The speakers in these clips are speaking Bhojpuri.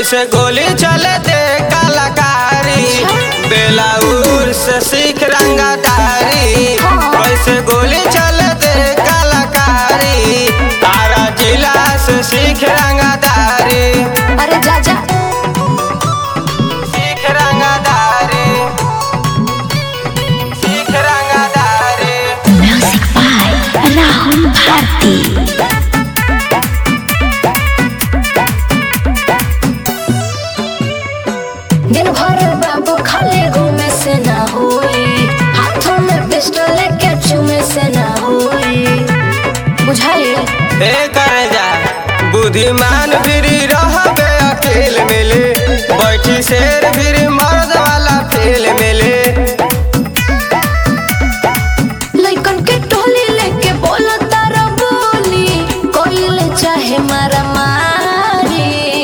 कैसे गोली चले दे कलाकारी बेलाउर से सीख रंगदारी कैसे गोली चले दे कलाकारी तारा जिला से सीख रंगदारी अरे जा जा सीख रंगदारी सीख रंगदारी म्यूजिक बाय राहुल भारती दिन भर बाबू खाली घूमे से ना होई हाथों में पिस्टल लेके चूमे से ना होई बुझाई ए करे जा बुद्धिमान फिरी रहबे अकेल मिले बैठी शेर फिरी मर्द वाला फेल मिले लइकन के टोली लेके बोलो तारा बोली कोइले चाहे मारा मारी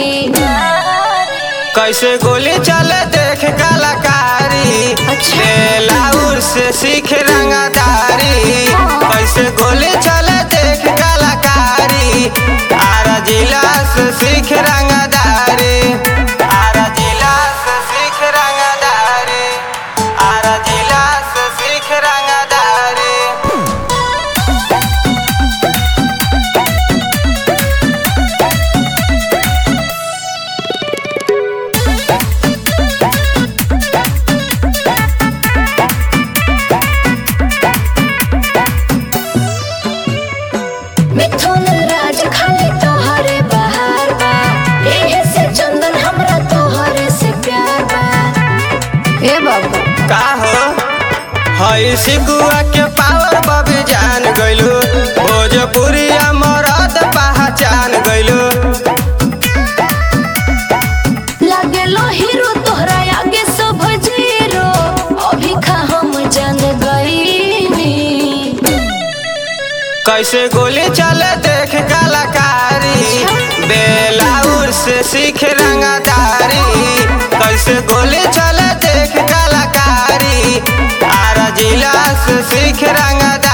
कैसे गोली चले देख कलाकारी अच्छा। बेलाउर से सीख रंगदारी कैसे गोली चले देख कलाकारी आरा जिला से सीख रंगदारी आरा जिला से सीख रंगदारी आरा जिला से सीख रंगदारी मिथुन राज खाली तोहरे बहार बा एहे से चंदन हमरा तोहरे से प्यार बा ए बाबू का हो हई सिकुआ के पावर बबी जान गइलू भोजपुरिया मरद पहचान गइलू लागे लो हीरो तोहरा आगे सब जीरो अभी खा हम जान गईनी कैसे गोली चले देख कलाकारी बेलाउर से सीख रंगदारी कैसे गोली चले देख कलाकारी आरा जिला से सीख रंगदारी